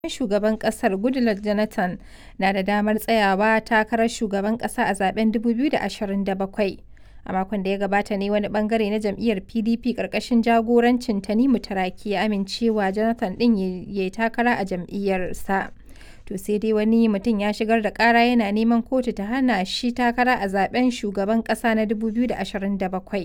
shugaban ƙasar Goodluck Jonathan na da damar tsayawa takarar shugaban ƙasa a zaben 2027. A makon da ya gabata ne wani bangare na jam'iyyar PDP ƙarƙashin jagorancin Tanimu Turaki ya amincewa Jonathan ɗin ya yi takara a jam'iyyarsa. To sai dai wani mutum ya shigar da ƙara yana neman kotu ta hana shi takara a zaben shugaban ƙasa na 2027.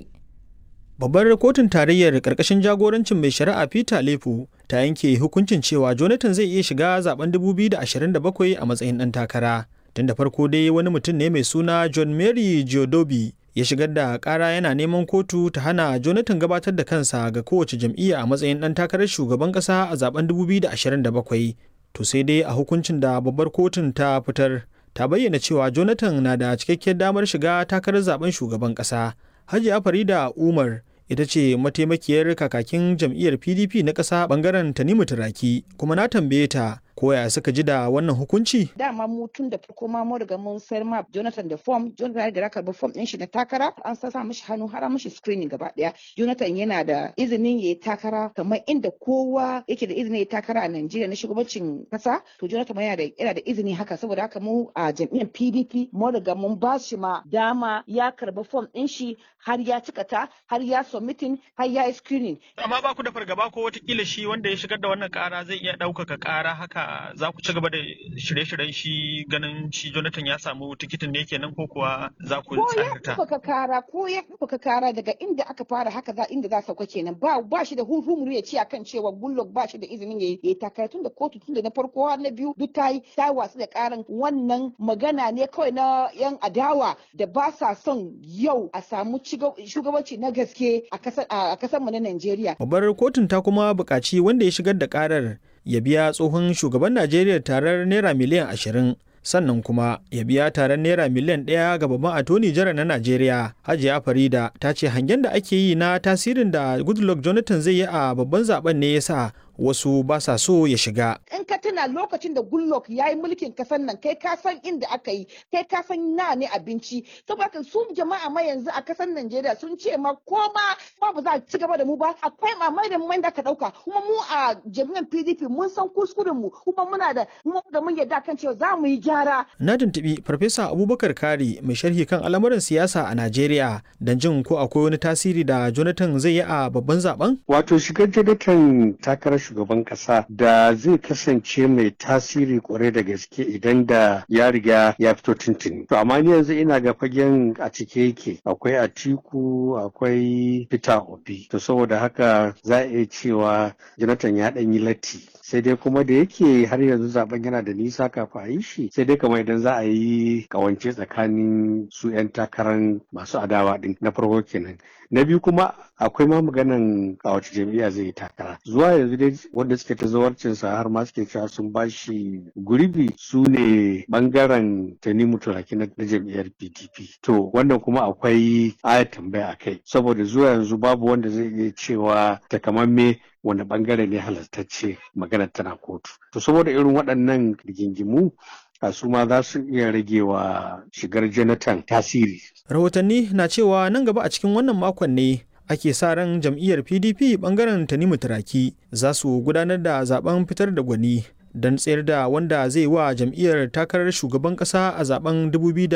Babbar kotun tarayyar ƙarƙashin jagorancin mai shari'a Peter Lefu ta yanke hukuncin cewa Jonathan zai iya shiga zaben 2027 a matsayin ɗan takara. Tun da farko dai wani mutum ne mai suna John Mary Geodobi ya shigar da ƙara yana neman kotu ta hana Jonathan gabatar da kansa ga kowace jam'iyya a matsayin ɗan takarar shugaban ƙasa a zaben 2027. To sai dai a hukuncin da babbar kotun ta fitar ta bayyana cewa Jonathan na da cikakkiyar damar shiga takarar zaben shugaban ƙasa. Hajiya Farida Umar ita ce mataimakiyar kakakin jam'iyyar PDP na ƙasa bangaren Tanimu Turaki kuma na tambaye ta koya suka ji da wannan hukunci? Dama mu tun da farko ma mun riga mun sayar ma Jonathan da form, Jonathan ya karɓi form ɗin shi na takara, an sa mishi hannu har mishi screening gaba ɗaya. Jonathan yana da izinin ya yi takara kamar inda kowa yake da izinin ya yi takara a Najeriya na shugabancin kasa, to Jonathan yana da yana da izini haka saboda haka mu a jam'iyyar PDP mun riga mun ba shi ma dama ya karɓi form ɗin shi har ya cika ta, har ya submitting, har ya yi screening. Amma ba ku da fargaba ko watakila shi wanda ya shigar da wannan ƙara zai iya ɗaukaka ƙara haka za ku ci gaba da shirye-shiryen shi ganin shi Jonathan ya samu tikitin ne kenan ko kuwa za ku tsarta? Ko ya kara ko ya ɗaukaka kara daga inda aka fara haka za inda za sauka kenan ba ba shi da hurhumuru ya ce akan cewa Goodluck ba shi da izinin ya yi takara tun da kotu tun da na farko har na biyu duk ta yi ta wasu da karan wannan magana ne kawai na yan adawa da ba sa son yau a samu shugabanci na gaske a kasar mu na Najeriya. Babbar kotun ta kuma buƙaci wanda ya shigar da karar ya biya tsohon shugaban Najeriya tarar naira miliyan ashirin sannan kuma ya biya taron naira miliyan ɗaya ga babban atoni jara na Najeriya. Hajiya Farida ta ce hangen da ake yi na tasirin da Goodluck Jonathan zai yi a babban zaben ne ya sa wasu ba sa so ya shiga. In ka tuna lokacin da Goodluck ya yi mulkin kasan nan kai ka san inda aka yi kai ka san na ne abinci saboda su jama'a ma yanzu a kasan Najeriya sun ce ma ko ma ba ba za a ci gaba da mu ba akwai mamai da mai da ka dauka kuma mu a jami'an PDP mun san kuskuren mu kuma muna da mu da mun yarda kan cewa za mu yi gyara. Na tuntubi Farfesa Abubakar Kari mai sharhi kan al'amuran siyasa a Najeriya don jin ko akwai wani tasiri da Jonathan zai yi a babban zaben? Wato shigar Jonathan takarar shugaban kasa da zai kasance mai tasiri kwarai da gaske idan da ya riga ya fito tuntuni. To amma ni yanzu ina ga fagen a cike yake akwai Atiku akwai Peter Obi. To saboda haka za a iya cewa Jonathan ya ɗan yi latti. Sai dai kuma da yake har yanzu zaben yana da nisa kafin a yi shi sai dai kamar idan za a yi kawance tsakanin su 'yan takarar masu adawa din na farko kenan. Na biyu kuma akwai ma maganan a wace jam'iyya zai yi takara. Zuwa yanzu dai wanda suke ta zawarcinsa har ma suke cewa sun bashi gurbi su ne bangaren Tanimu Turaki na jam'iyyar PDP. To wannan kuma akwai ayat tambaya a kai saboda zuwa yanzu babu wanda zai iya cewa takamamme wanda bangare ne halartacce maganar tana kotu. To saboda irin waɗannan rigingimu a su ma za su iya rage wa shigar Jonathan tasiri. Rahotanni na cewa nan gaba a cikin wannan makon ne ake sa ran jam'iyyar pdp bangaren tanimu turaki za su gudanar da zaben fitar da gwani don tsayar da wanda zai wa jam'iyyar takarar shugaban kasa a zaben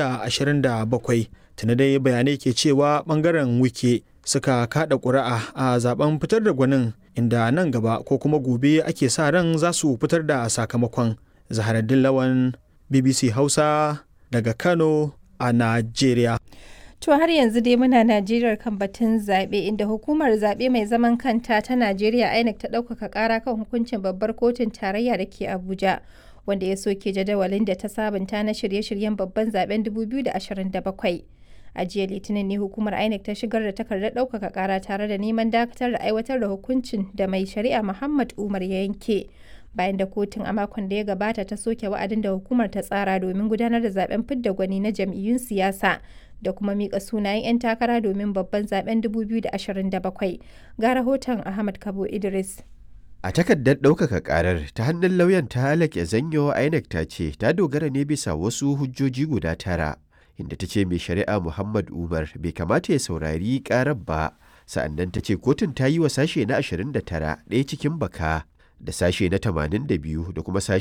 2027 tuna dai bayanai ke cewa bangaren wike suka kada ƙuri'a a zaben fitar da gwanin inda nan gaba ko kuma gobe ake sa ran za su fitar da sakamakon zaharaddin lawan bbc hausa daga kano a najeriya To har yanzu dai muna Najeriya kan batun zaɓe inda hukumar zaɓe mai zaman kanta ta Najeriya INEC ta ɗaukaka ƙara kan hukuncin babbar kotun tarayya da ke Abuja wanda ya soke jadawalin da ta sabunta na shirye-shiryen babban zaben 2027. A jiya Litinin ne hukumar INEC ta shigar da takardar ɗaukaka ƙara tare da neman dakatar da aiwatar da hukuncin da mai shari'a Muhammad Umar ya yanke. bayan da kotun a makon da ya gabata ta soke wa'adin da hukumar ta tsara domin gudanar da zaben fidda gwani na jam'iyyun siyasa da kuma mika sunayen 'yan takara domin babban zaben 2027 ga rahoton ahmad kabo idris a takardar ɗaukaka ƙarar ta hannun lauyan ta halake zanyo inec ta ce ta dogara ne bisa wasu hujjoji guda tara inda ta ce mai shari'a muhammad umar bai kamata ya saurari ƙarar ba sa'annan ta ce kotun ta yi wa sashe na 29 ɗaya cikin baka da sashe na 82 da kuma sashe